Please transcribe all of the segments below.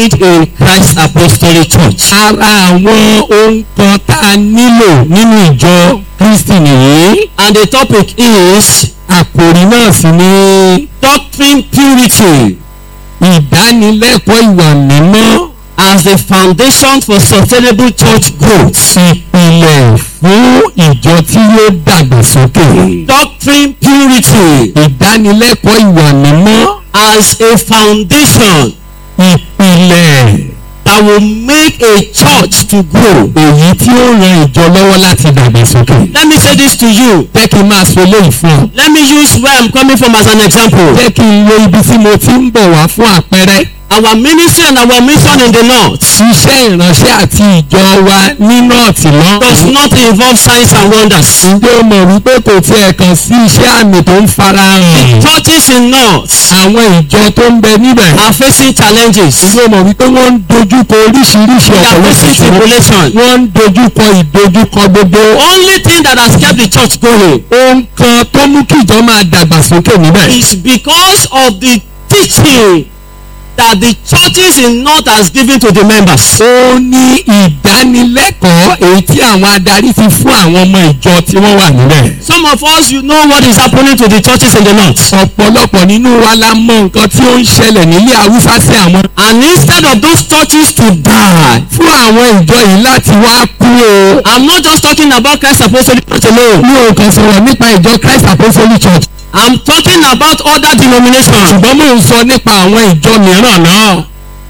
in Christ Apostolic Church. ara àwọn ohun kan tá a nílò nínú ìjọ kristi nìyí And the topic is àkòrí náà sì ni doctrine purity ìdánilẹ́kọ̀ọ́ ìwà mímọ́ as the foundation for sustainable church growth. ìpìlẹ̀ fún ìjọ tí yóò dàgbàsókè. Doctrine purity ìdánilẹ́kọ̀ọ́ ìwà mímọ́ as a foundation ìpìlẹ̀ that will make a church to grow. èyí tí ó ran ìjọ lọ́wọ́ láti dàgbàsókè. Let me say this to you. jẹ́ kí n máa sọ eléyìí fún ọ. Let me use where I'm coming from as an example. jẹ́ kí n lo ibi tí mo ti ń bọ̀ wá fún àpẹẹrẹ. Our ministry and our mission in the north iṣẹ́ ìránṣẹ́ àti ìjọ wa ní nọ́ọ̀tì does náà. not involve signs and wonders. ǹjẹ́ o mọ̀ wípé kò tiẹ̀ kàn sí iṣẹ́ àmì tó ń farahàn. Churches in north àwọn ìjọ tó ń bẹ níbẹ̀. are facing challenges. ǹjẹ́ o mọ̀ wípé wọ́n ń dojúkọ oríṣiríṣi They are ọ̀pọ̀lọpọ̀ facing ìṣòro. tribulation. wọ́n ń dojúkọ ìdojúkọ gbogbo. Only thing that has kept the church going ohun kan tó mú kí ìjọ máa dàgbàsókè níbẹ̀. is because of the teaching that the churches in north has given to the members. ó ní ìdánilẹ́kọ̀ọ́ èyí tí àwọn adarí ti fún àwọn ọmọ ìjọ tí wọ́n wà níbẹ̀. Some of us, you know what is happening to the churches in the north. ọ̀pọ̀lọpọ̀ nínú wa la mọ nǹkan tí ó ń ṣẹlẹ̀ nílé haúsá sí àwọn. And instead of those churches to die, fún àwọn ìjọ yìí láti wá kú o. I'm not just talking about Christ Apostolic Church alone. mi ò kàn sọ̀rọ̀ nípa ìjọ christ apostolic church. I'm talking about other denominations. ṣùgbọ́n mò ń sọ nípa àwọn ìjọ mìíràn náà.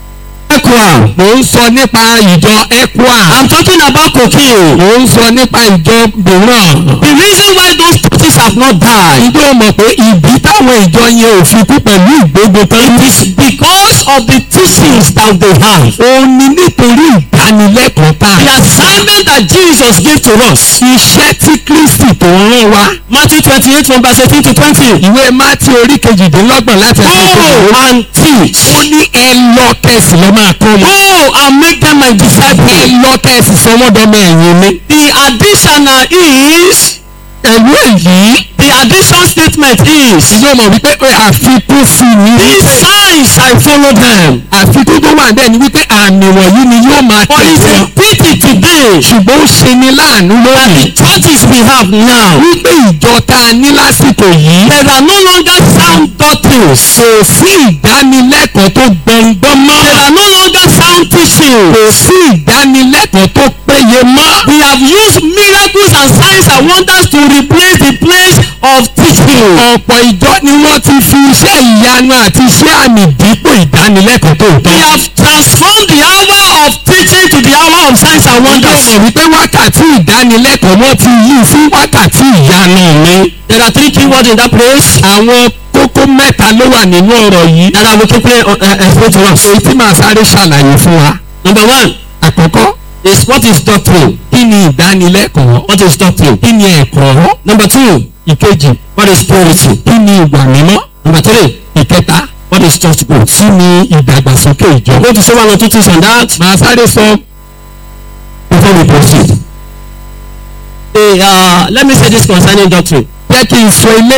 Equa. mò ń sọ nípa ìjọ ecua. I'm talking about cocaine. mò ń sọ nípa ìjọ mìíràn. The reason why those churches have not died ìjọ mọ̀ pé ìdí táwọn ìjọ yẹn ò fi kú pẹ̀lú ìgbógun tán ní. is because of the teachings that they have. ó ní nítorí ìdánilẹ́kọ̀ọ́ tá The a ṣe. assignment that Jesus gave to us. iṣẹ́ tí kristi tó ń rán wa. Matthew twenty-eight from verse eighteen to twenty. ìwé mátí orí kejìdínlọ́gbọ̀n láti ẹsẹ̀ Go kejìlélógún. and teach. ó ní ẹ lọ kẹsì lọ máa kọ́ wọn. Go and make them my ẹ disciples. lọ kẹsì sọ wọ́n dọ́mọ ẹ̀yìn mi. The additional is pẹ̀lú èyí the addition statement is yóò mọ̀ wípé pé àfikún sí i ní these wípé signs I follow them. àfikún tó wà bẹ́ẹ̀ ni wípé àmì wọ̀nyí ni yóò máa But it's tẹ̀lé a wọn. pity today ṣùgbọ́n ó ṣe ni láàánú that the lónìí churches we have now wípé ìjọ tá a ní lásìkò yìí there are no longer sound doctrines. kò sí ìdánilẹ́kọ̀ọ́ tó gbọ̀ngbọ́n mọ́. There are no longer sound teaching. kò sí ìdánilẹ́kọ̀ọ́ tó péye mọ́. We have used miracles and signs and wonders to replace the place of teaching. ọ̀pọ̀ ìjọ ni wọ́n ti fi iṣẹ́ ìyanu àti iṣẹ́ àmì dípò ìdánilẹ́kọ̀ọ́ tó We tọ́. have transformed the hour of teaching to the hour of signs and wọ́n wonders. mọ̀ wípé wákàtí ìdánilẹ́kọ̀ọ́ wọ́n ti yí sí wákàtí ìyanu mi. There are three key words in that place àwọn kókó mẹ́ta ló wà nínú ọ̀rọ̀ yìí. that I will quickly uh, uh, explain to us. èyí tí màá sáré ṣàlàyé fún wa. Number one àkọ́kọ́ is what is doctrine? kí ni ìdánilẹ́kọ̀ọ́? What is doctrine? kí ni ẹ̀kọ́? Number two, ìkejì what is purity? kí ni ìwà mímọ́? Number three, ìkẹta what is church growth? kí ni ìdàgbàsókè ìjọ? I'm going to say one or two things on that màá sáré sọ before we proceed. Hey, uh, let me say this concerning doctrine. jẹ́ kí n sọ ilé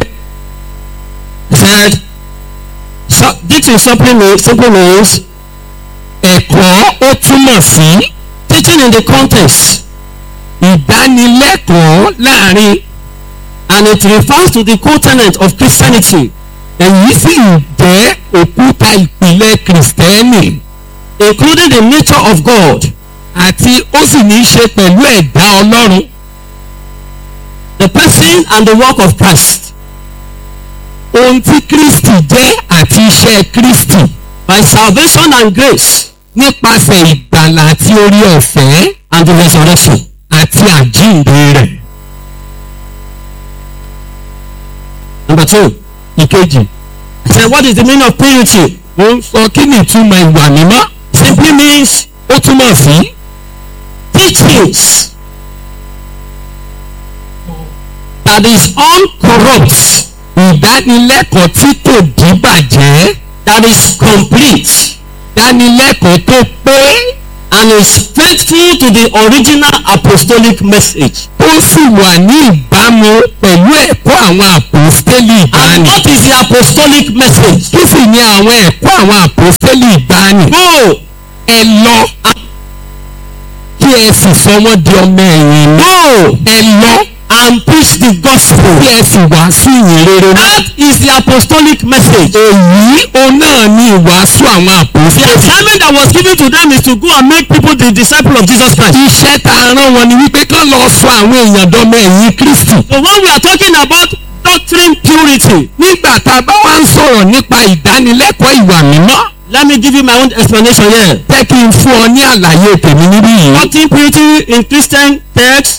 I said, so, doctrine simply means, simply means ẹ̀kọ́ ó túmọ̀ sí teaching in the context ìdánilẹ́kọ̀ọ́ láàrin and it refers to the co-tenant of Christianity èyí sì ń jẹ́ òkúta ìpìlẹ̀ kìrìsìtẹ́nì including the nature of God àti ó sì ní í ṣe pẹ̀lú ẹ̀dá ọlọ́run the person and the work of Christ ohun tí kristi jẹ́ àti iṣẹ́ kristi by salvation and grace nípasẹ̀ ìgbàlà àti orí ọ̀fẹ́ and the resurrection. àti àjíǹde rẹ̀. Number two, ìkejì I said, what is the meaning of purity? mo ń sọ kí ni ìtumọ̀ ìwà mímọ́ Simply means ó túmọ̀ sí teachings that is uncorrupt, ìdánilẹ́kọ̀ọ́ tí kò díbàjẹ́ that is complete, ìdánilẹ́kọ̀ọ́ tó pé and is faithful to the original apostolic message. ó sì wà ní ìbámu pẹ̀lú ẹ̀kọ́ àwọn àpòstélì And ìgbàanì. what is the apostolic message? kí sì ni àwọn ẹ̀kọ́ àwọn àpòstélì ìgbàanì. Go ẹ lọ kí ẹ sì sọ wọ́n di ọmọ ẹ̀yìn mi. Go ẹ lọ and preach the gospel. kí ẹ sì wàásù ìyìn rere náà. That is the apostolic message. èyí òun náà ni ìwàásù àwọn The àpòsílẹ̀. assignment that was given to them is to go and make people the disciple of Jesus Christ. iṣẹ́ tá a rán wọn ni wípé kán lọ sọ àwọn èèyàn dọ́mọ ẹ̀yìn kristi. So when we are talking about doctrine purity, nígbà tá a bá wá ń sọ̀rọ̀ nípa ìdánilẹ́kọ̀ọ́ ìwà mímọ́ let me give you my own explanation here. jẹ́ kí n fún ọ ní àlàyé tèmi níbí yìí. Doctrine purity in Christian text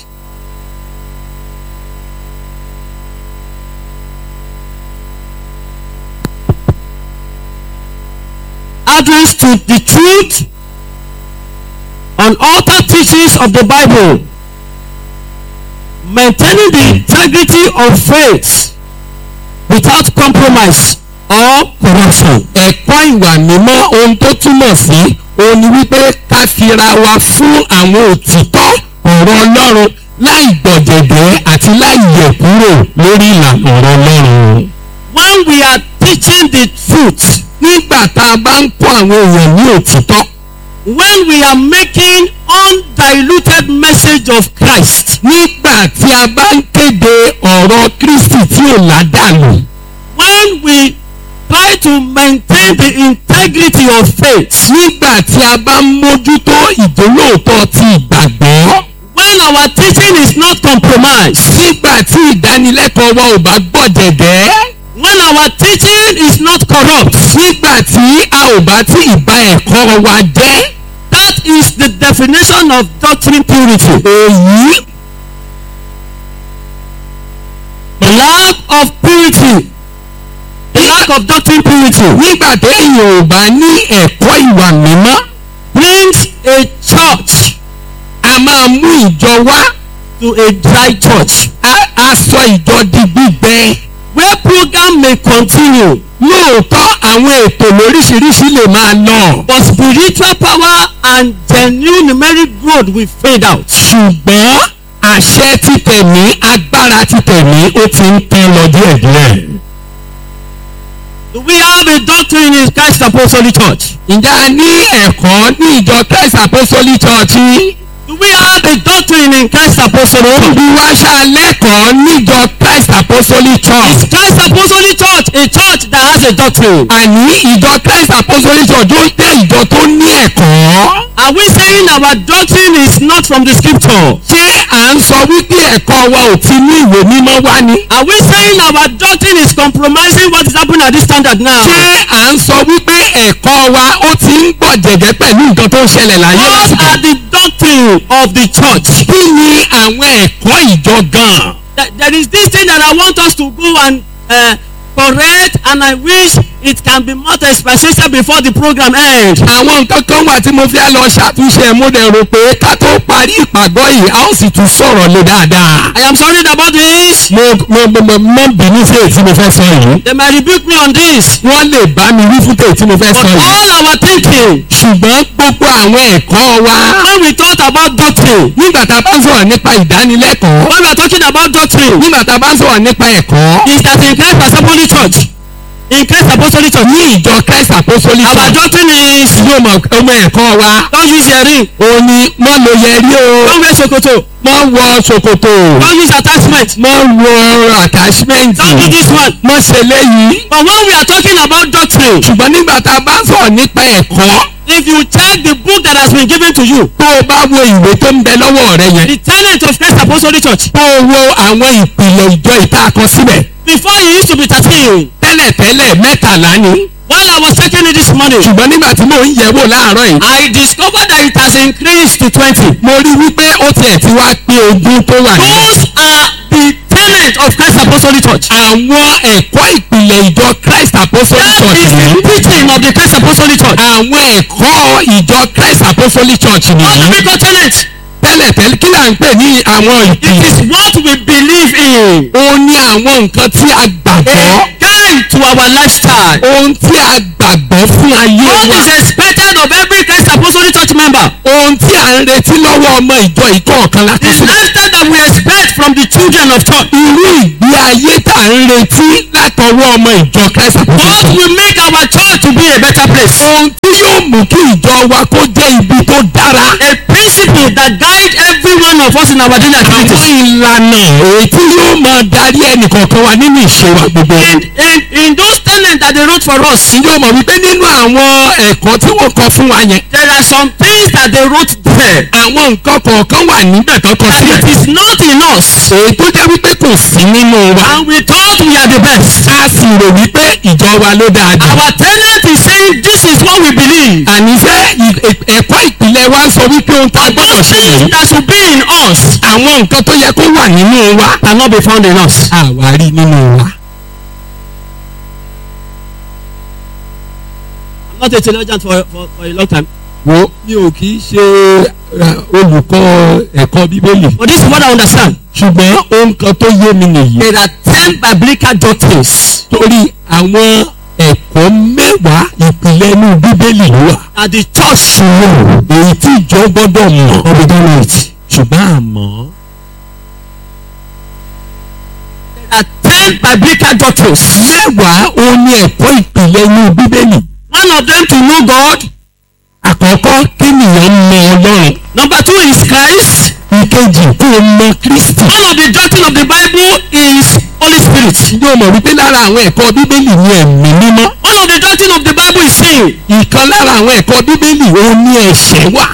adherence to the truth on altar teachings of the Bible, maintaining the integrity of faith without compromise or corruption. ẹ̀kọ́ ìwà mímọ́ ohun tó túmọ̀ sí òun ni wípé ká fira wa fún àwọn òtítọ́ ọ̀rọ̀ ọlọ́run láì gbọ̀jẹ̀dẹ́ àti láì yẹ̀ kúrò lórí ìlànà ọ̀rọ̀ ọlọ́run. When we are teaching the truth, nígbà tá a bá ń kọ́ àwọn èèyàn ní òtítọ́ when we are making undiluted message of Christ, nígbà tí a bá ń kéde ọ̀rọ̀ kristi tí ò ládàlú when we try to maintain the integrity of faith, nígbà tí a bá ń mójútó ìjólóòtọ́ ti ìgbàgbọ́ when our teaching is not compromised, nígbà tí ìdánilẹ́kọ̀ọ́ wa ò bá gbọ̀jẹ̀dẹ́ when our teaching is not corrupt, nígbà tí a ò bá tí ìbá ẹ̀kọ́ wa jẹ́ that is the definition of doctrine purity. èyí Lack of purity, the lack of doctrine purity nígbà téèyàn ò bá ní ẹ̀kọ́ ìwà mímọ́ brings a church a máa mú ìjọ wá to a dry church a a sọ ìjọ di gbígbẹ where program may continue lóòótọ́ àwọn ètò lóríṣiríṣi lè máa lọ but spiritual power and genuine numeric growth will fade out. ṣùgbọ́n àṣẹ títẹ̀mí agbára títẹ̀mí ó ti ń tán lọ díẹ̀díẹ̀. Do we have a doctrine in Christ Apostolic Church? ǹjẹ́ a ní ẹ̀kọ́ ní ìjọ Christ Apostolic Church yìí? Do we have a doctrine in Christ Apostolic Church? bí wá ṣàlẹ́kọ̀ọ́ níjọ Christ Apostolic Church. Is Christ Apostolic Church a church that has a doctrine? àní ìjọ Christ Apostolic Church ó jẹ́ ìjọ tó ní ẹ̀kọ́. Are we saying our doctrine is not from the scripture? ṣé à ń sọ wípé ẹ̀kọ́ wa ò ti ní ìwé mímọ́ wá ni? Are we saying our doctrine is compromising what is happening at this standard now? ṣé à ń sọ wípé ẹ̀kọ́ wa ó ti ń gbọ̀ jẹ̀gẹ́ pẹ̀lú nǹkan tó ń ṣẹlẹ̀ láyé What lásìkò? are the doctrine of the church? kí ni àwọn ẹ̀kọ́ ìjọ gan-an? Th- There is this thing that I want us to go and uh, correct and I wish it can be more specific before the program ends. àwọn nǹkan kan wà tí mo fẹ́ lọ ṣàtúnṣe mo dẹ̀ rò pé ká tó parí ìpàgọ́ yìí a ó sì tún sọ̀rọ̀ lé dáadáa. I am sorry about this. mo mo mo mo mo bínú sí èyí tí mo fẹ́ sọ yìí. They might rebuke me on this. wọ́n lè bá mi wí fún tèyí tí mo fẹ́ But sọ yìí. all our thinking ṣùgbọ́n gbogbo àwọn ẹ̀kọ́ wa when we thought about doctrine, nígbà tá a bá ń sọ̀rọ̀ nípa ìdánilẹ́kọ̀ọ́ when we are talking about doctrine, nígbà tá a bá ń sọ̀rọ̀ nípa ẹ̀kọ́ is that in Christ Apostolic Church, in Christ Apostolic Church, ní ìjọ Christ Apostolic our Church doctrine is yóò mọ ọmọ ẹ̀kọ́ wa don't use earring, òun ni wọ́n lo yẹrí o don't wear ṣòkòtò, wọ́n wọ ṣòkòtò don't use attachment, wọ́n wọ attachment don't do this one. wọ́n ṣe léyìí. But when we are talking about doctrine, ṣùgbọ́n nígbà tá a bá ń sọ̀rọ̀ nípa ẹ̀kọ́ if you check the book that has been given to you, tó o bá wo ìwé tó ń bẹ lọ́wọ́ rẹ yẹn the tenet of Christ Apostolic Church, tó o wo àwọn ìpìlẹ̀ ìjọ ìta kan síbẹ̀ before it used to be thirteen. tẹ́lẹ̀tẹ́lẹ̀ mẹ́tàlá ni While I was checking it this morning, ṣùgbọ́n nígbà tí mò ń yẹ̀ wò láàárọ̀ yìí I discovered that it has increased to twenty. mo rí wípé ó tiẹ̀ ti wá pé ogún tó wà níbẹ̀. Those are the tenets of Christ Apostolic Church. àwọn ẹ̀kọ́ ìpìlẹ̀ ìjọ Christ Apostolic That Church is the nìyí. teaching of the Christ Apostolic Church. àwọn ẹ̀kọ́ ìjọ Christ Apostolic Church What do nìyí. we call tenets? tẹ́lẹ̀tẹ́lẹ̀ kí là ń pè ní àwọn It ìpìlẹ̀. is what we believe in. ó ní àwọn nǹkan tí a gbàgbọ́. A guide to our lifestyle. ohun tí a gbàgbọ́ fún ayé What wa. is expected of every Christ Apostolic Church member? ohun tí à ń retí lọ́wọ́ ọmọ ìjọ ìkọ̀ọ̀kan láti The sílẹ̀. lifestyle that we expect from the children of church. irú ìgbé ayé tá à ń retí látọwọ́ ọmọ ìjọ Christ What Apostolic. will make our church to be a better place? ohun tí yóò mú kí ìjọ wa kó jẹ́ ibi tó dára. A principle that guide every one of us in our daily àwọn activities. ìlànà èyí tí yóò máa darí ẹnìkọ̀ọ̀kan wa nínú ìṣe wa gbogbo. In, in, in those tenets that they wrote for us, yóò mọ̀ wípé nínú àwọn ẹ̀kọ́ tí wọ́n kọ fún wa yẹn. there are some things that they wrote there àwọn nǹkan kọ̀ọ̀kan wà níbẹ̀ tó kọ that sílẹ̀. it is not in us. èyí tó jẹ́ wípé kò sí nínú wa. And we thought we are the best. a sì rò wípé ìjọ wa ló dáa jù. Our tenet is saying this is what we believe. àníṣe ì- ì- ẹ̀kọ́ ìpìlẹ̀ wa ń sọ wípé ohun tá a But gbọ́dọ̀ those ṣe things yìí. that should be in us àwọn nǹkan tó yẹ kó wà nínú wa. cannot be found in us. àwárí nínú wa. I'm not a theologian for, for, for a long time. wo mi ò kì í ṣe eh, olùkọ́ ẹ̀kọ́ bíbélì. But this is what I understand. ṣùgbọ́n ohun kan tó yé mi nìyí. There are ten biblical doctrines torí àwọn ẹ̀kọ́ mẹ́wàá ìpìlẹ̀ inú bíbélì ló wà. that the church ṣùgbọ́n èyí tí ìjọ gbọ́dọ̀ mọ̀ of the it. ṣùgbọ́n àmọ́ There are ten biblical doctrines. mẹ́wàá òun ni ẹ̀kọ́ ìpìlẹ̀ inú bíbélì. One of them to know God. àkọ́kọ́ kéèyàn mọ ọlọ́run. Number two is Christ. ìkejì kó o mọ kristi. One of the doctrine of the Bible is Holy Spirit. yóò mọ̀ wípé lára àwọn ẹ̀kọ́ bíbélì ni ẹ̀mí mímọ́. One of the doctrine of the Bible is sin. ìkan lára àwọn ẹ̀kọ́ bíbélì òun ni ẹ̀ṣẹ̀ wà.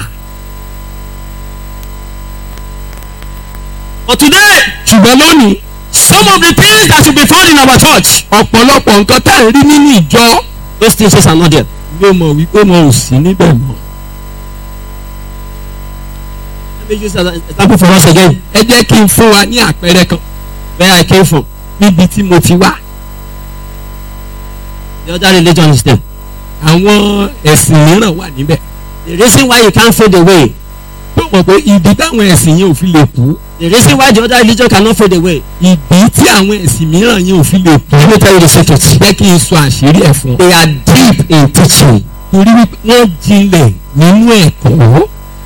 But today, ṣùgbọ́n lónìí some of the things that should be found in our church, ọ̀pọ̀lọpọ̀ nǹkan tá à ń rí nínú ìjọ those things are not there. yóò mọ̀ wípé wọn ò sí níbẹ̀ mọ́. Let me use as an example for us again. ẹ jẹ́ kí n fún wa ní àpẹẹrẹ kan Where I came from. níbi tí mo ti wá. The other religion is there. àwọn ẹ̀sìn mìíràn wà níbẹ̀. The reason why you can't fade away. tó mọ̀ pé ìdí táwọn ẹ̀sìn yẹn ò fi lè kú The reason why the other religion cannot fade away. ìdí tí àwọn ẹ̀sìn mìíràn yẹn ò fi lè kú. Let me tell you the secret. jẹ́ kí n sọ àṣírí ẹ̀ fún ọ. They are deep in teaching. torí wípé wọ́n jinlẹ̀ nínú ẹ̀kọ́.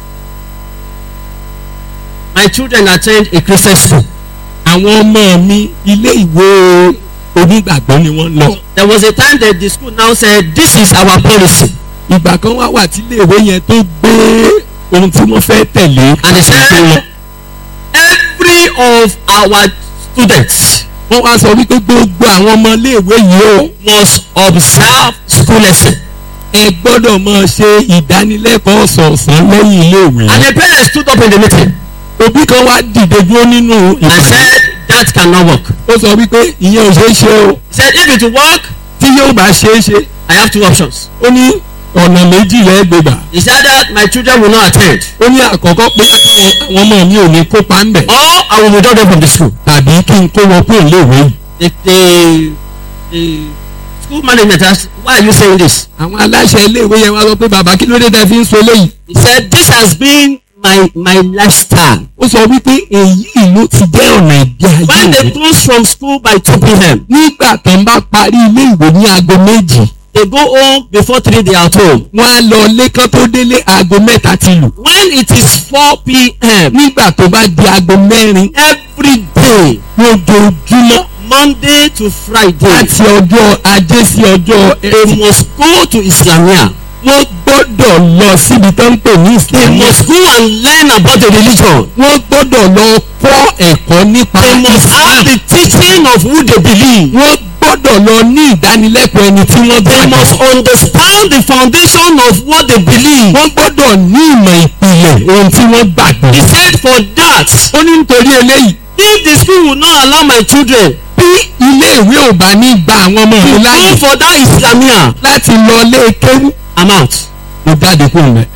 My children attend a Christian school. àwọn ọmọ mi ilé ìwé onígbàgbọ́ ni wọ́n lọ. There was a time that the school now said, This is our policy. ìgbà kan wá wà tí iléèwé yẹn tó gbé ohun tí wọ́n fẹ́ tẹ̀lé. And they said, Every of our students wọ́n wá sọ wípé gbogbo àwọn ọmọ iléèwé yìí ó must observe school lesson. ẹ gbọ́dọ̀ máa ṣe ìdánilẹ́kọ̀ọ́ ọ̀sọ̀ọ̀sán lẹ́yìn iléèwé. And the parents stood up in the meeting òbí kan wá dìde dúró nínú and ìpàdé. said, That cannot work. ó sọ wípé ìyẹn ò ṣeé ṣe o He said, If it will work, tí yóò bá ṣeé ṣe I have two options. ó ní ọ̀nà méjì lẹ́gbẹ̀gbà. He said that my children will not attend, ó ní àkọ́kọ́ pé àwọn ọmọ mi ò ní kópa ń bẹ̀. or I will withdraw them from the school. tàbí kí n kó wọn kúrò léèwé yìí. The, the, the school management asked, Why are you saying this? àwọn aláṣẹ iléèwé yẹn wá sọ pé bàbá kí ló dé tẹ́ fi ń sọ eléyìí. He said, This has been my, my lifestyle. ó sọ wípé èyí ló ti jẹ́ ọ̀nà ìgbé ayé When they mi. close from school by 2 p.m., nígbà tó ń bá parí ilé ìwé ní aago méjì they go home before 3 they are at home. wọ́n á lọ lẹ́kàn tó délé aago mẹ́ta ti lù. When it is 4 p.m., nígbà tó bá di aago mẹ́rin every day, lójoojúmọ́ Monday to Friday, láti ọjọ́ ajé sí ọjọ́ they ẹtì must go to Islamia. wọ́n gbọ́dọ̀ lọ síbi tó ń pè ní They ìsìlámù. must go and learn about the religion. wọ́n gbọ́dọ̀ lọ kọ́ ẹ̀kọ́ nípa They must have Islam. the teaching of who they believe. wọ́n gbọ́dọ̀ lọ ní ìdánilẹ́kọ̀ọ́ ẹni tí wọ́n They must gbàgbọ́. understand the foundation of what they believe. wọ́n gbọ́dọ̀ ní ìmọ̀ ìpìlẹ̀ ohun tí wọ́n gbàgbọ́. He said, For that, ó ní nítorí eléyìí if the school will not allow my children bí ilé ìwé ò bá ní gba àwọn ọmọ mi to láàyè go for that Islamia, láti lọ lé kéwú I'm out. mo jáde kúrò mẹ́.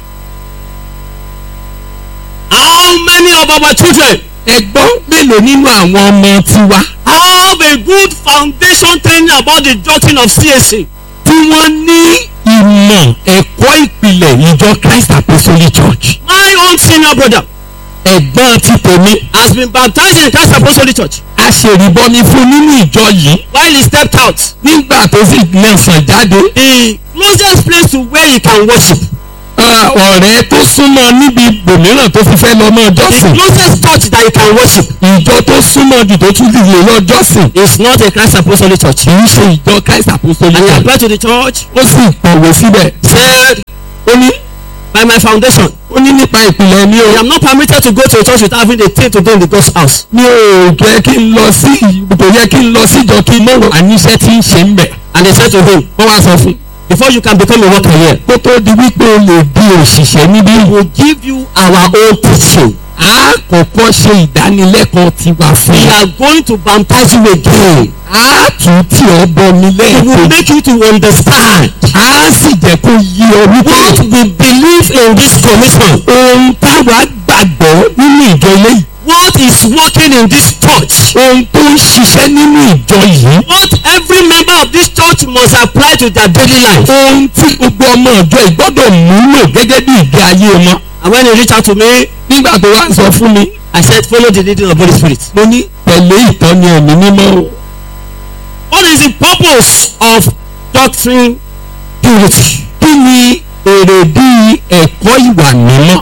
How many of our children ẹgbọ́n mélòó nínú àwọn ọmọ tiwa have a good foundation training about the doctrine of CAC? tí wọ́n ní ìmọ̀ ẹ̀kọ́ ìpìlẹ̀ ìjọ Christ Apostolic Church. My own senior brother ẹ̀gbọ́n ti tèmi has been baptized in Christ Apostolic Church. a ṣèrìbọmi fún nínú ìjọ yìí While he stepped out, nígbà tó sì lẹ́sàn jáde the closest place to where he can worship, ah, ọ̀rẹ́ tó súnmọ́ níbi ibòmíràn tó fi fẹ́ lọ mọ́ the jọ́sìn closest church that he can worship ìjọ tó súnmọ́ jù tó tún lè lọ jọ́sìn is not a Christ Apostolic Church. kì í ṣe ìjọ Christ Apostolic And he Church applied to the church, ó sì pọ̀wé síbẹ̀ said, ó ní by my foundation. ó ní nípa ìpìlẹ̀ mi I o am not permitted to go to a church without having a thing to do in the God's house. mi ò jẹ́ kí n lọ sí kò yẹ kí n lọ síjọ kí n mọ̀ àníṣe tí ń ṣe ń bẹ̀. And they said to him, wọ́n wá sọ fún un before you can become a worker here, kó tó di wípé o lè di òṣìṣẹ́ níbí we will give you our own teaching. a kọ́kọ́ ṣe ìdánilẹ́kọ̀ọ́ tiwa fún We ẹ. are going to baptize you again. a tún tí ọ bọ mi We will lẹ́ẹ̀kejì make you to understand a sì jẹ́ kó yí ọ wípé what we believe in this commission. ohun táwa gbàgbọ́ nínú ìjọ ilé yìí What is working in this church. ohun tó ń ṣiṣẹ́ nínú ìjọ yìí What every member of this church must apply to their daily life. ohun tí gbogbo ọmọ ìjọ yìí gbọ́dọ̀ múlò gẹ́gẹ́ bí ìgbé ayé wọn. And when he reached out to me, nígbà tó wá ń sọ fún mi I said, follow the leading of Holy Spirit. mo ní tẹ̀lé ìtọ́ni ẹ̀mí mímọ́ o. What is the purpose of doctrine purity? kí ni èrèdí ẹ̀kọ́ ìwà mímọ́?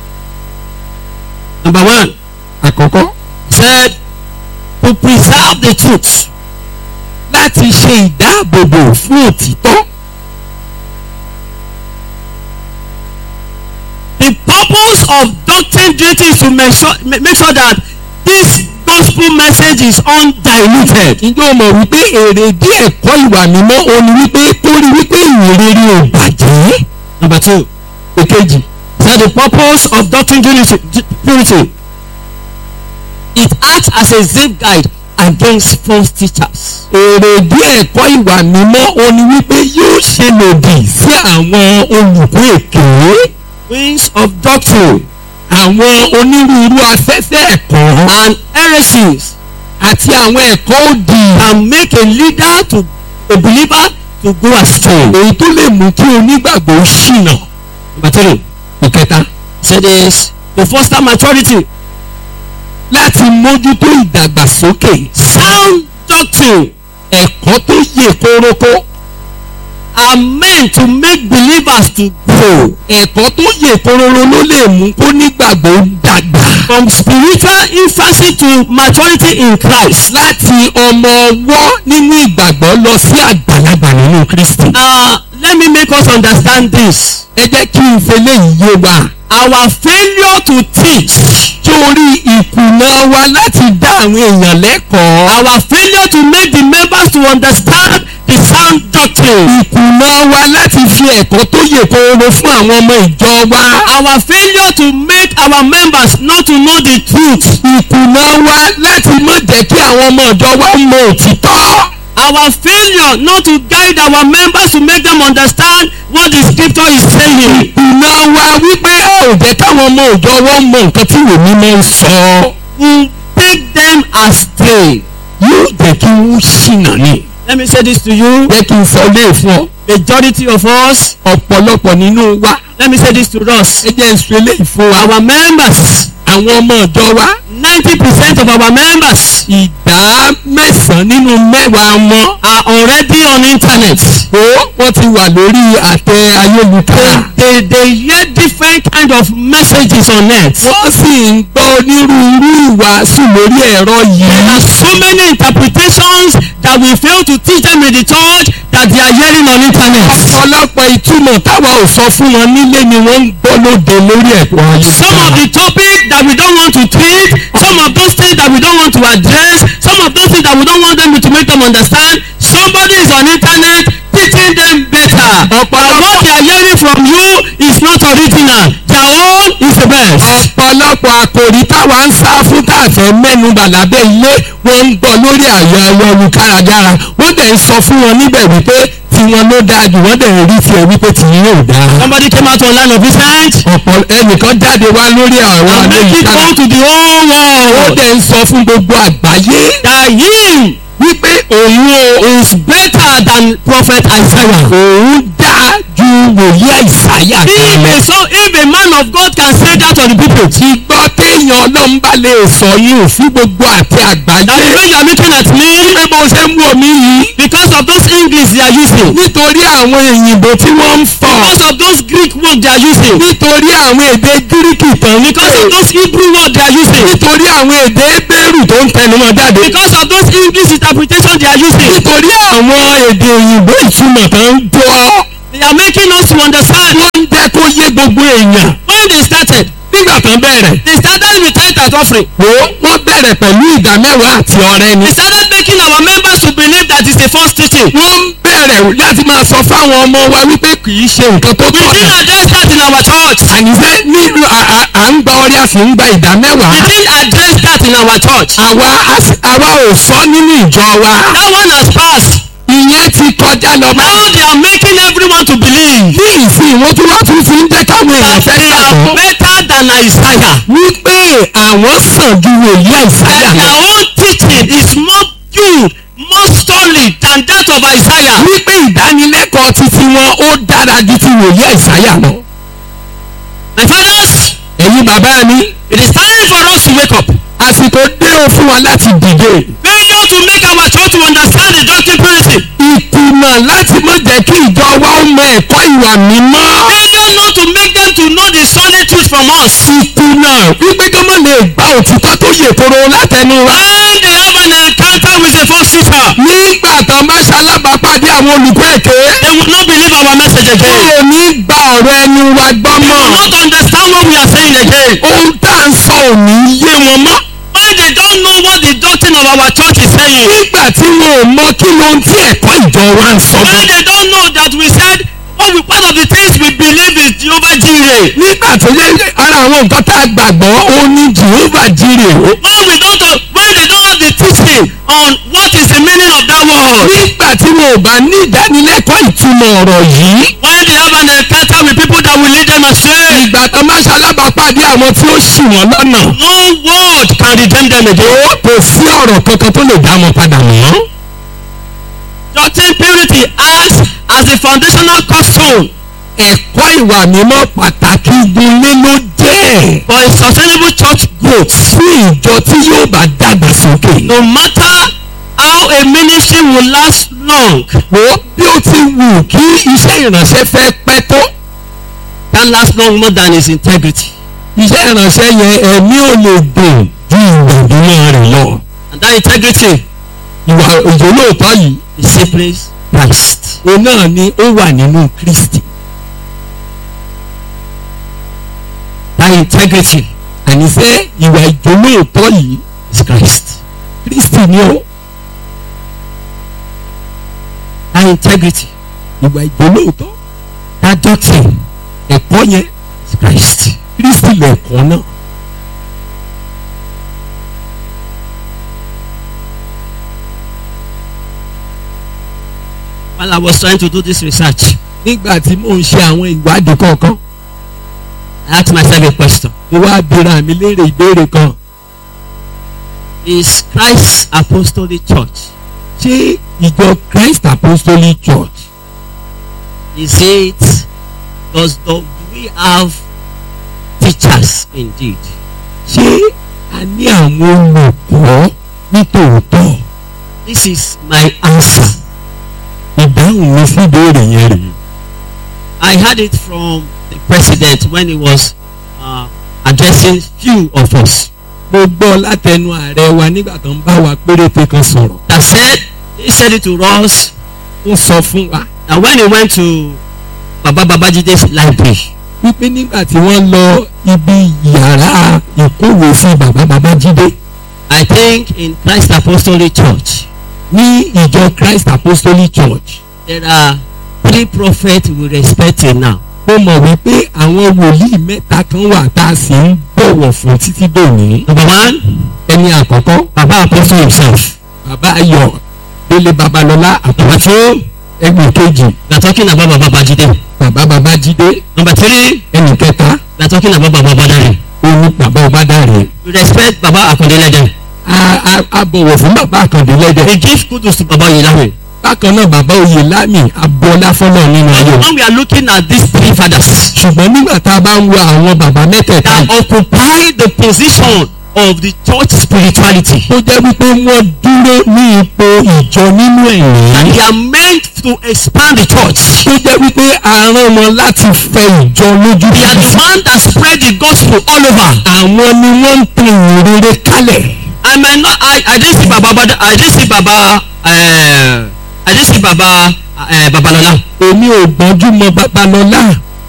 Number one, àkọ́kọ́ said to preserve the truth. láti ṣe ìdáàbòbò fún òtítọ́. The purpose of doctrine duty is to make sure, ma- make sure that this gospel message is undiluted. ǹjẹ́ o mọ̀ wípé èrèdí ẹ̀kọ́ ìwà mímọ́ o ní wípé kó rí wípé ìrere ò bàjẹ́. Number two, èkejì said the purpose of doctrine duty, purity it acts as a safeguard against false teachers. èrèdí ẹ̀kọ́ ìwà mímọ́ o ní wípé yóò ṣe lòdì sí àwọn olùkọ́ èké Winds of doctrine àwọn onírúurú afẹ́fẹ́ ẹ̀kọ́ and heresies àti àwọn ẹ̀kọ́ òdì can make a leader to a believer to go astray. èyí tó lè mú kí onígbàgbọ́ ṣìnà. Number three, ìkẹta said is to foster maturity. láti mójútó ìdàgbàsókè Sound doctrine ẹ̀kọ́ tó yè kórókó are meant to make believers to grow ẹ̀kọ́ tó yè kóróró ló lè mú kó nígbàgbọ́ dàgbà from spiritual infancy to maturity in Christ. láti ọmọ ọwọ́ nínú ìgbàgbọ́ lọ sí àgbàlagbà nínú Kristi. Uh, let me make us understand this. ẹ jẹ́ kí n fẹlẹ́ yìí yé wa. Our failure to teach, torí ìkùnà wa láti dá àwọn èèyàn lẹ́kọ̀ọ́. our failure to make the members to understand the sound doctrine, ìkùnà wa láti fi ẹ̀kọ́ tó yè kóróró fún àwọn ọmọ ìjọ wa. our failure to make our members not to know the truth, ìkùnà wa láti má jẹ́ kí àwọn ọmọ ìjọ wa mọ òtítọ́. our failure not to guide our members to make them understand what the scripture is saying. ìkùnà wa wípé ò jẹ́ káwọn ọmọ ìjọ wọn mọ nǹkan tí ìwé mímọ́ ń sọ. will take them astray. yóò jẹ́ kí wọ́n ṣìnà ni. Let me say this to you. jẹ́ kí n sọ lé fún ọ. Majority of us, ọ̀pọ̀lọpọ̀ nínú wa. let me say this to us. ẹ jẹ́ n sọ eléyìí fún wa. Our members, àwọn ọmọ ìjọ wa. 90% of our members ìdá mẹ́sàn-án nínú mẹ́wàá wọn. are already on internet. ó wọ́n ti wà lórí àtẹ ayélujára. They, they hear different kind of messages on net. wọ́n sì ń gbọ́ onírúurú ìwàásù lórí ẹ̀rọ There yìí. are so many interpretations that we fail to teach them in the church that they are hearing on internet. ọ̀pọ̀lọpọ̀ ìtumọ̀ táwa ò sọ fún wọn nílé ni wọ́n ń gbọ́ lóde lórí ẹ̀kọ́ Some of ayélujára. the topic that we don't want to treat, some of those things that we don't want to address, some of those things that we don't want them to make them understand, somebody is on internet teaching them better. But what they are hearing from you is not original. Their own is the best. ọ̀pọ̀lọpọ̀ àkòrí táwa ń sá fún tàfẹ́ mẹ́nubà lábẹ́ ilé wọ́n ń gbọ́ lórí àyọ̀ ayélujára wọ́n dẹ̀ ń sọ fún wọn níbẹ̀ wípé tiwọn ló dáa jù wọ́n dẹ̀ ń rí tiẹ̀ wípé tìyín yóò dáa. Somebody came out online of recent ọ̀pọ̀ ẹnìkan jáde wá lórí àwọn and make it ayélujára known to the whole ó world dẹ̀ ń sọ fún gbogbo àgbáyé that him wípé òun o is better than prophet Isaiah. òun dáa ju wòlíì àìsáyà If kan lọ. a, so, if a man of God can say that to the people, ti gbọ́ téèyàn ọlọ́run bá lè sọ yìí ò fún gbogbo àti that àgbáyé. the way you are looking at me pé bó ṣe ń wò mí yìí because of those English they are using, nítorí àwọn òyìnbó tí wọ́n ń fọ̀ because of those Greek words they are using, nítorí àwọn èdè gíríkì tán ní because of those Hebrew words they are using, nítorí àwọn èdè bẹ́rù tó ń tẹnu wọn jáde because of those English interpretation they are using, nítorí àwọn èdè òyìnbó ìtumọ̀ tó ń jọ they are making us to understand wọ́n ń jẹ́ jẹ́ kó yé gbogbo èèyàn when they started nígbà tán bẹ̀rẹ̀ they started with tithe and offering wo wọ́n bẹ̀rẹ̀ pẹ̀lú ìdá mẹ́wàá àti ọrẹ ni they started making our members to believe that it's a false teaching wọ́n ń bẹ̀rẹ̀ láti máa sọ fáwọn ọmọ wa wípé kì í ṣe nǹkan tó we didn't tọ̀nà address that in our church àníṣe ní à- à- à ń gba ọrẹ a sì ń gba ìdá mẹ́wàá we didn't address that in our church àwa a sì- àwa ò sọ nínú ìjọ wa that one has passed ìyẹn ti kọjá lọ bá now they are making everyone to believe ní ìsìn wọn tún wá tún fi ń jẹ́ káwọn èèyàn that fẹ́ they are gbàgbọ́ better than Isaiah wípé àwọn sàn ju wòlíì àìsáyà that lọ their own teaching is more pure more solid than that of Isaiah wípé ìdánilẹ́kọ̀ọ́ títí wọn ó dára ju ti wòlíì àìsáyà lọ. my fathers ẹ̀yin bàbá mi it is time for us to wake up àsìkò dé o fún wa láti dìde failure to make our church to understand the doctrine purity ìkùnà láti má jẹ́ kí ìjọ wa ó mọ ẹ̀kọ́ ìwà mímọ́ failure not to make them to know the solid truth from us ìkùnà wípé kí wọ́n lè gba òtítọ́ tó yè koro látẹnu wa. when they have an encounter with a false teacher nígbà tán bá ṣalábàápàdé àwọn olùkọ́ èké they will not believe our message wọn again ò ní gba ọ̀rọ̀ ẹnu wa gbọ́ they will mọ́ not understand what we are saying again ohun tá à ń sọ ò ní yé wọn mọ́. when they don't know what the doctrine of our church is saying nígbà tí wọn ò mọ kí ló ń tí ẹ̀kọ́ ìjọ wa ń sọ when bẹ́ẹ̀. they don't know that we said what we part of the things we believe is Jehovah Jireh nígbà tó yẹ ara àwọn nǹkan tá a gbàgbọ́ ó ní Jehovah Jireh o. when we don't know when they don't have the teaching on what is the meaning of that word nígbà tí wọn ò bá ní ìdánilẹ́kọ̀ọ́ ìtumọ̀ ọ̀rọ̀ yìí. when they have an encounter with people that will lead them astray ìgbà tó máa ṣalábàápàdé àwọn tí ó ṣì wọ́n lọ́nà. no word can redeem them again ó kò sí ọ̀rọ̀ kankan tó lè dá wọn padà mọ́. doctrine purity acts as the foundational cornerstone ẹ̀kọ́ ìwà mímọ́ pàtàkì gunlé ló jẹ́ for a sustainable church growth fún ìjọ tí yóò bá dàgbà sókè. no matter how a ministry will last long wo bí ó ti wù kí iṣẹ́ ìránṣẹ́ fẹ́ pẹ́ tó. can last long more than his integrity iṣẹ́ ìránṣẹ́ yẹn ẹ̀mí ò lè dùn ju ìwàdúmọ̀ rẹ̀ lọ. and that integrity ìwà òjò lóòótọ́ yìí is simply Christ òun náà ni ó wà nínú Kristi. that integrity àníṣe ìwà ìjò lóòótọ́ yìí is Christ Kristi ni ó. that integrity ìwà ìjò lóòótọ́ that doctrine ẹ̀kọ́ yẹn is Christ Kristi lẹ̀kọ́ náà. while I was trying to do this research nígbà tí mò ń ṣe àwọn ìwádìí kọ̀ọ̀kan I asked myself a question mo wá bira mi léèrè ìbéèrè kan is Christ's apostolic church ṣé ìjọ Christ Apostolic Church is it does do we have teachers indeed ṣé a ní àwọn olùkọ́ nítòótọ́ this is my answer ìdáhùn mi sí ìbéèrè yẹn rèé. I heard it from the president when he was uh, addressing few of us mo gbọ́ látẹnu ààrẹ wa nígbà tó ń bá wa péréte kan sọ̀rọ̀ that said he said it to us ó sọ fún wa that when he went to Baba Babajide's library wípé nígbà tí wọ́n lọ ibi yàrá ìkówèésí bàbá Babájídé I think in Christ Apostolic Church ní ìjọ Christ Apostolic Church there are three prophets we respect till now mo mọ̀ wípé àwọn wòlíì mẹ́ta kan wà tá a sì ń bọ̀wọ̀ fún títí dòní. number one ẹni àkọ́kọ́ Baba Apostle himself bàbá ayọ̀ délé babalọ́lá number àtàwọn two ẹgbẹ́ kejì we are talking about Baba Babajide bàbá babájídé number three ẹnì kẹta we are talking about Baba Badari oní bàbá ọbádàrẹ. we respect Baba Akundelede a a a bọ̀wọ̀ fún bàbá àkàndé lẹ́dẹ̀. we give kudos to Baba Oyelami bákan náà bàbá oyè lámì abọ́lá fọ́nà nínú ayé but wa. when we are looking at these three fathers ṣùgbọ́n nígbà tá a bá ń wo àwọn bàbá mẹ́tẹ̀ẹ̀ta that yìí, occupy the position of the church spirituality tó jẹ́ wípé wọ́n dúró ní ipò ìjọ nínú and ẹ̀yìn. they are meant to expand the church tó jẹ́ wípé a rán wọn láti fẹ ìjọ lójú they are the títì. one that spread the gospel all over àwọn ni wọ́n ń tan ìrere kálẹ̀. I might not I I didn't see Baba Bada I didn't see Baba uh, I didn't see Baba uh, Babalola èmi ò gbọ́njú mọ babalọ́lá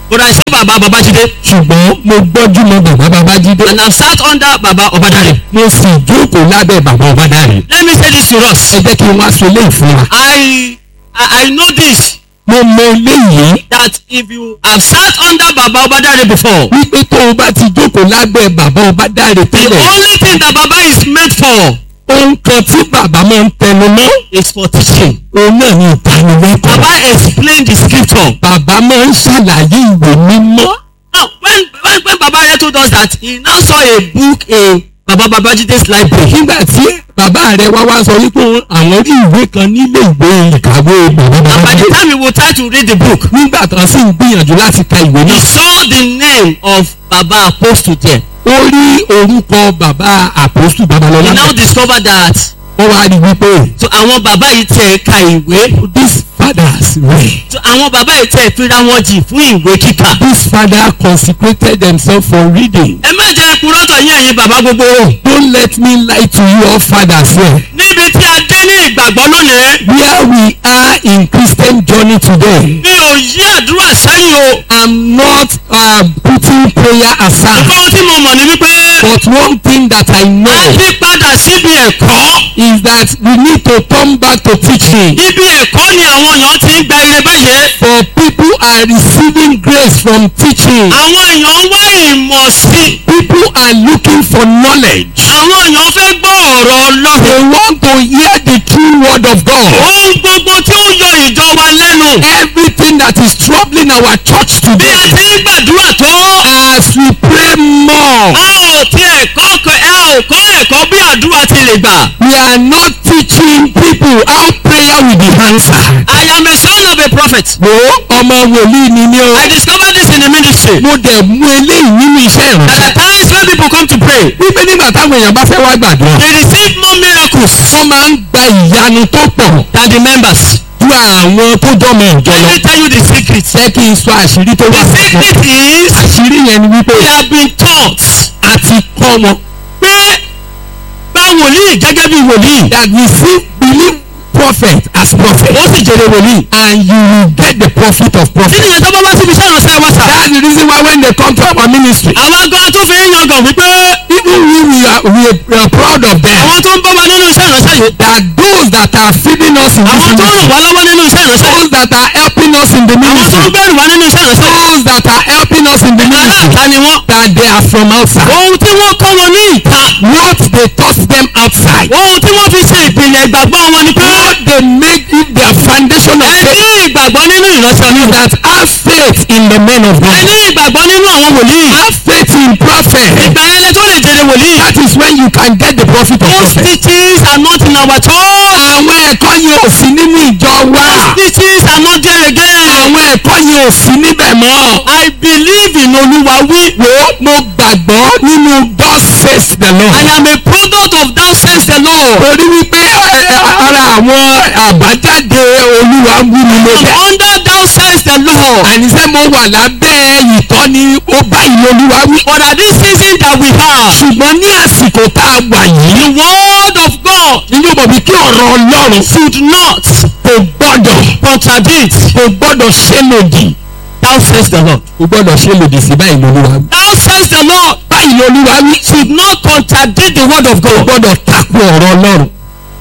but I saw baba babajide ṣùgbọ́n mo gbọ́jú mọ bàbá babájídé and I sat under baba obadare mo sì jókòó lábẹ́ bàbá ọbádàrẹ. let me say this to us ẹ jẹ́ kí n wá sọ eléyìí fún wa. I I, I know this mo mọ eléyìí that if you have sat under baba obadare before wípé tó o bá ti jókòó lábẹ́ bàbá ọbádàrẹ the tẹ́lẹ̀ only thing that baba is made for ohun kan tí bàbá máa ń tẹnu mọ́ is for teaching òun náà ni ìdánilẹ́kọ̀ọ́. baba explain the scripture bàbá máa ń ṣàlàyé ìwé mímọ́. now when when when baba here told us that he now saw a book in baba babajide's library nígbà tí bàbá rẹ̀ wá wá sọ wípé àwọn rí ìwé kan nílé ìwé ìkàwé bàbá and by the babájídé. time he would try to read the book nígbà tán sì ń gbìyànjú láti ka ìwé he náà. saw the name of baba apostle there ó rí orúkọ bàbá àpòsù he babalọ́lá. now discovered that ó wá rí wípé so àwọn bàbá yìí tẹ̀ ka ìwé these fathers were so àwọn bàbá yìí tẹ̀ fira wọn jì fún ìwé kíkà. these fathers consecrated themselves for reading. ẹ má jẹ́ kúrọ́tọ̀ yín ẹ̀yin bàbá gbogbo don't let me lie to you all fathers here. níbi tí a dé ní ìgbàgbọ́ lónìí where we are in Christian journey today. mi ò yí àdúrà sẹ́yìn o I'm not uh, putting prayer aside. nǹkan ohun tí mo mọ̀ ní wípé But one thing that I a know ti padà síbi ẹ̀kọ́ is that we need to turn back to teaching. ibi ẹ̀kọ́ ni àwọn èèyàn ti ń gba ire báyìí For people are receiving grace from teaching. àwọn èèyàn ń wá ìmọ̀ sí i People are looking for knowledge. àwọn èèyàn fẹ́ gbọ́ ọ̀rọ̀ ọlọ́run They want to hear the true word of God. ohun gbogbo tí ó yọ ìjọ wa lẹ́nu Everything that is troubling our church bí a today. ti ń gbàdúrà tó As we pray more, a ò tiẹ̀ kọ́ ẹ̀kọ́- a ò kọ́ ẹ̀kọ́ bí àdúrà ti lè gbà. we are not teaching people how prayer will be answered. I am a son of a prophet. Wo ọmọ wòlíì ni mí o. I discovered this in the ministry. Mo dẹ̀ mú eléyìí nínú iṣẹ́ At ìránṣẹ́. the times when people come to pray, Wípé nígbà táwọn èèyàn bá fẹ́ wá gbàdúrà. they receive more miracles Wọ́n máa ń gba ìyanu tó pọ̀ than the members. ju àwọn tó jọmọ ìjọ Let lọ. me tell you the secret. Jẹ́ kí n sọ àṣírí tó wà The fún secret is Àṣírí yẹn ni wípé they have been taught a ti kọ́ wọn. pé gba wòlíì gẹ́gẹ́ bí wòlíì. That we see believe prophet as prophet. Ó sì jèrè wòlíì. And you will get the profit of Kí prophet. nìyẹn tó bá wá síbi iṣẹ́ ìránṣẹ́ wa sà? That's the reason why when they come to our ministry. Àwọn gan tó fi ń yangàn wípé Even we, we, are, we are- we are proud of them. àwọn tó ń bọ́ wa nínú iṣẹ́ ìránṣẹ́ yìí. That those that are feeding us in this Àwọn tó ń ministry. ràn wá lọ́wọ́ nínú iṣẹ́ ìránṣẹ́. Those that are helping us in the Àwọn tó ń ministry. bẹ̀rù wá nínú iṣẹ́ ìránṣẹ́. Those that are helping us in the ministry. Aláàtá ni wọ́n. That they are from outside. Ohun tí wọ́n kọ́ wọn ní ìta. What they taught them outside. Ohun tí wọ́n fi ṣe ìpìlẹ̀ ìgbàgbọ́ wọn ni pé What they make it their foundation of ẹ faith. ní ìgbàgbọ́ nínú ìránṣẹ́ Is Ọlọ́run. that have faith in the men of Ẹ God. ní ìgbàgbọ́ nínú àwọn wòlíì. Have faith in prophet. Ìgbà yẹn lẹ tó lè jèrè wòlíì. That is when you can get the profit of Those prophet. teachings are not in our church. Àwọn ẹ̀kọ́ yẹn ò sí nínú ìjọ wa. Teachings are not there again. Àwọn ẹ̀kọ́ yẹn ò sí níbẹ̀ mọ́. I believe in Olúwa wí. Wo mo gbàgbọ́ nínú God says the I Lord. am a product of thou says the Lord. Torí wípé ẹ, ẹ, ara àwọn àbájáde olúwa ń wú mi ló I'm jẹ́. under thou says the Lord. Àníṣe mo wà lábẹ́ ìtọ́ni ó bá ìlú olúwa wí. But at this season that we have, Ṣùgbọ́n ní àsìkò tá a wà yìí. the word of God Nínú mọ̀ bí kí ọ̀rọ̀ Ọlọ́run should not kò gbọ́dọ̀ contradict kò gbọ́dọ̀ ṣe lòdì. thou says the Lord. Kò gbọ́dọ̀ ṣe lòdì sí báyìí lolúwa wí. Thou says the Lord Báyìí lolúwa wí. should not contradict the word of Kò God. gbọ́dọ̀ takò ọ̀rọ̀ Ọlọ́run.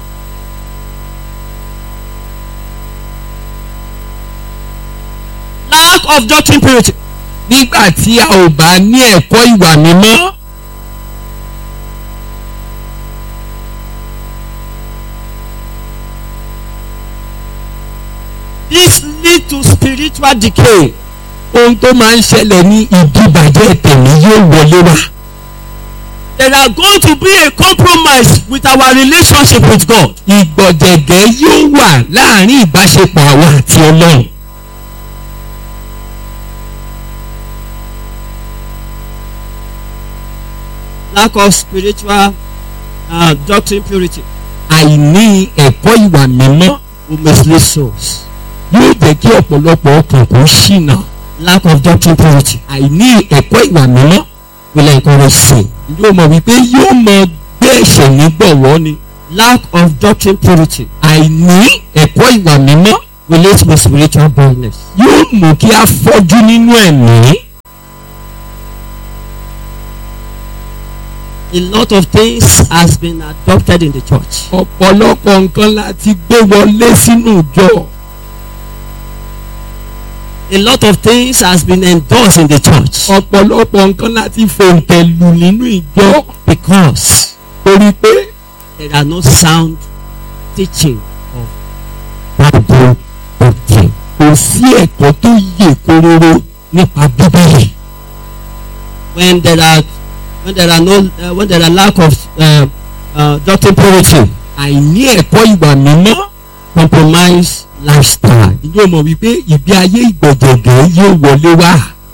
Lack of doctrine purity. Nígbà tí a ò bá ní ẹ̀kọ́ ìwà mímọ́. This lead to spiritual decay. Ohun tó máa ń ṣẹlẹ̀ ní ìdíbàjẹ́ tẹ̀mí yóò wọlé wá. There are going to be a compromise with our relationship with God. Ìgbọ̀jẹ̀gẹ́ yóò wà láàrin ìbáṣepọ̀ àwa àti Ọlọ́run. Lack of spiritual uh, doctrine purity Àìní ẹ̀kọ́ ìwà mímọ́ will mislead souls. yóò jẹ́ kí ọ̀pọ̀lọpọ̀ ọkàn kó ṣìnà. Lack of doctrine purity Àìní ẹ̀kọ́ ìwà mímọ́ will encourage sin. yóò mọ̀ wípé yóò mọ gbé ẹ̀ṣẹ̀ nígbọ̀wọ́ ni. Lack of doctrine purity Àìní ẹ̀kọ́ ìwà mímọ́ will lead to spiritual blindness. yóò mú kí a fọ́jú nínú ẹ̀mí. A lot of things has been adopted in the church. ọ̀pọ̀lọpọ̀ nǹkan la ti gbé wọlé sínú ìjọ. A lot of things has been endorsed in the church ọ̀pọ̀lọpọ̀ nǹkan la ti fòǹtẹ̀ lù nínú ìjọ. because torí pé there are no sound teaching of Bible doctrine. kò sí ẹ̀kọ́ tó yè kóróró nípa bíbélì. When there are when there are no uh, when there are lack of uh, uh, doctrine purity, àìní ẹ̀kọ́ ìwà mímọ́. compromise lifestyle. ìjọ mọ̀ wípé ìgbé ayé ìgbọ̀jẹ̀gẹ̀ yóò wọlé wá.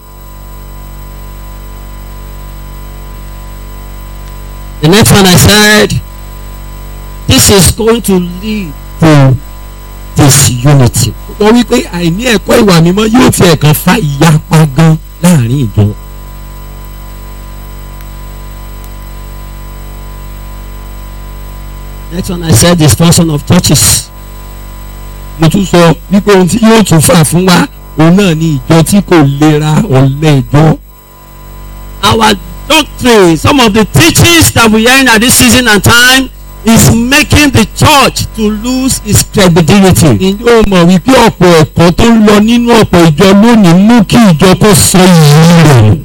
The next one I said, this is going to lead to disunity. sọ wípé àìní ẹ̀kọ́ ìwà mímọ́ yóò tiẹ̀ kan fa ìyapa gan láàrin ìjọ. Next one I said, destruction of churches. mo tún sọ wípé ohun tí yóò tún fà fún wa òun náà ni ìjọ tí kò lera ọ̀lẹ ìjọ. Our doctrine, some of the teachings that we hear at this season and time is making the church to lose its credibility. ìjọ mọ̀ wípé ọ̀pọ̀ ẹ̀kọ́ tó ń lọ nínú ọ̀pọ̀ ìjọ lónìí mú kí ìjọ kó sọ ìyí rẹ̀.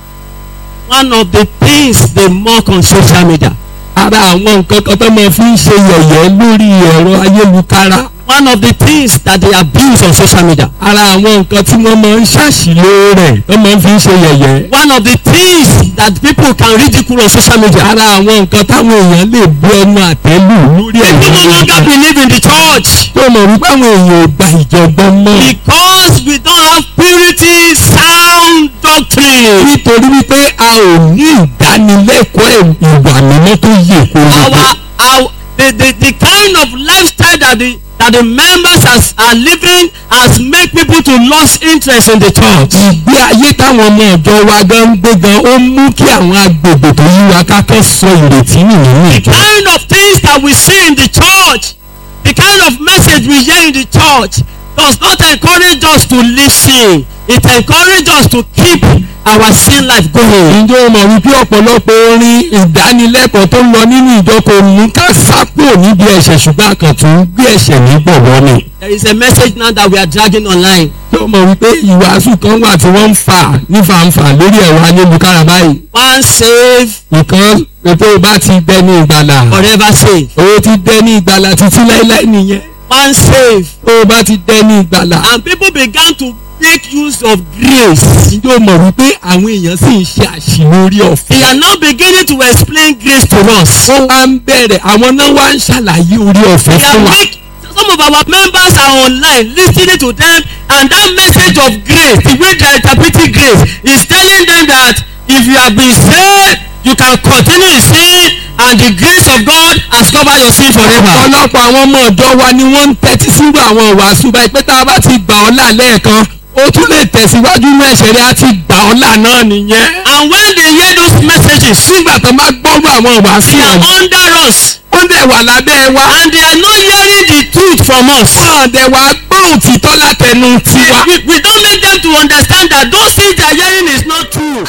One of the things they mock on social media. ara àwọn nǹkan kan tó máa fi ń ṣe yẹ̀yẹ́ lórí ẹ̀rọ ayélujára. One of the things that they abuse on social media. ara àwọn nǹkan tí wọ́n máa ń ṣàṣìlò rẹ̀ tó máa ń fi ń ṣe yẹ̀yẹ́. One of the things that people can ridicule on social media. ara àwọn nǹkan táwọn èèyàn lè bu ẹnu àtẹ́lù lórí ẹ̀rọ People no longer ayélujára. believe in the church tó mọ̀ wípé àwọn èèyàn ò gba ìjọgbọ́n mọ́. because we don't have purity, sound doctrine. nítorí wípé a ò ní ìdánilẹ́kọ̀ọ́ ìwà mímọ́ tó yè kóró. our our the the the kind of lifestyle that the that the members has, are living has make people to lose interest in the church. ìgbé ayé táwọn ọmọ ọ̀dọ́ wa gan ń gbé gan ó mú kí àwọn agbègbè tó yí wa kákẹ́ sọ ìrètí nù nínú ìjọ. kind of things that we see in the church the kind of message we hear in the church does not encourage us to listen it encourage us to keep our sin life going. ǹjẹ́ o mọ̀ wípé ọ̀pọ̀lọpọ̀ orin ìdánilẹ́kọ̀ọ́ tó ń lọ nínú ìjọ kò mú ká sápò níbi ẹ̀ṣẹ̀ ṣùgbọ́n àkàn tó ń gbé ẹ̀ṣẹ̀ ní gbọ̀ngàn ni. there is a message now that we are dragging online tí o mọ̀ wípé ìwàásù kan wà tí wọ́n ń fà ní fàǹfà lórí ẹ̀rọ ayélujára báyìí. one save nǹkan ètò bá ti dẹni ìgbàlà. forever save o ti dẹni ìgbàlà títí láíláí nìyẹn. one save tó o bá ti dẹni ìgbàlà. and people began to make use of grace. ǹjẹ́ o mọ̀ wípé àwọn èèyàn sì ń ṣe àṣìlórí they ọ̀fẹ́. are now beginning to explain grace to us. wọ́n wá ń bẹ̀rẹ̀ àwọn náà wá ń ṣàlàyé orí ọ̀fẹ́ they are fún wa. make some of our members are online listening to them and that message of grace the way they are interpreting grace is telling them that if you have been saved you can continue in sin and the grace of God has covered your sin forever. ọ̀pọ̀lọpọ̀ àwọn ọmọ ọ̀dọ́ wa ni wọ́n ń tẹ́tí sírú àwọn ìwàásù báyìí pé tá a bá ti gbà ọ́ là lẹ́ẹ̀kan ó tún lè tẹ̀síwájú ní ẹ̀ṣẹ̀ rẹ̀ á ti gbà ọ́ là náà nìyẹn. and when they hear those messages nígbà tó bá gbọ́rú àwọn ìwàásù they are ọ̀hún under us wọ́n dẹ̀ wà lábẹ́ wa. and they are not hearing the truth from us. wọ́n dẹ̀ wá gbọ́ òtítọ́ látẹnu tiwa. we we don make them to understand that those things they are hearing is not true.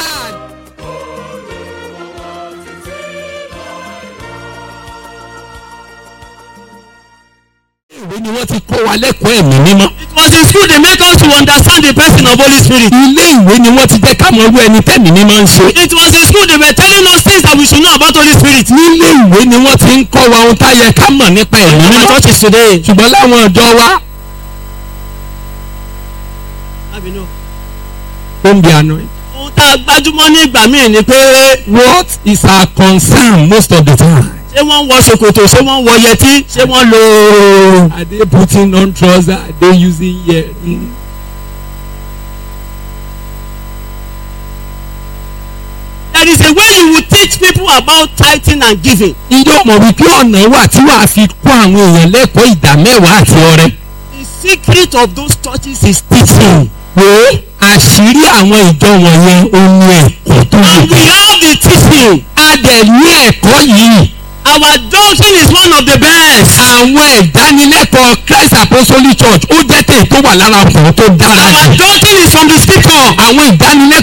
ìwé ni wọ́n ti kọ́ wa lẹ́kọ̀ọ́ ẹ̀mí mímọ́. it was in school they make us to understand the person of holy spirit. ilé ìwé ni wọ́n ti jẹ́ ká mọ irú ẹni tẹ́mi mímọ́ ń ṣe. it was in school they were telling us things that we should know about holy spirit. nílé ìwé ni wọ́n ti ń kọ́ wa ohun tá yẹ ká mọ̀ nípa ẹ̀mí our mímọ́. churches today. ṣùgbọ́n láwọn ọ̀dọ́ wa ó ń bi àná yìí. ohun tá a gbájúmọ́ ní ìgbà míì ni pé what is our concern most of the time. ṣé wọ́n ń wọ ṣòkòtò ṣé wọ́n ń wọ yẹtí ṣé wọ́n lo. are they putting on trouser are they using earring. there is a way you will teach people about tithing and giving. ijó mọ̀ wípé ọ̀nà wà tí wàá fi kọ́ àwọn èèyàn lẹ́kọ̀ọ́ ìdá mẹ́wàá àti ọrẹ. the secret of those churches is teaching. wo àṣírí àwọn ìjọ wọ̀nyẹn ohun ẹ̀kọ́ tó and we yẹ. have the teaching. a dẹ̀ ní ẹ̀kọ́ yìí. our doctrine is one of the best. àwọn ìdánilẹ́kọ̀ọ́ Christ Apostolic Church ó jẹ́ tèmi tó wà lára ọkùnrin tó dára Our jù. doctrine is from the scripture. àwọn ìdánilẹ́kọ̀ọ́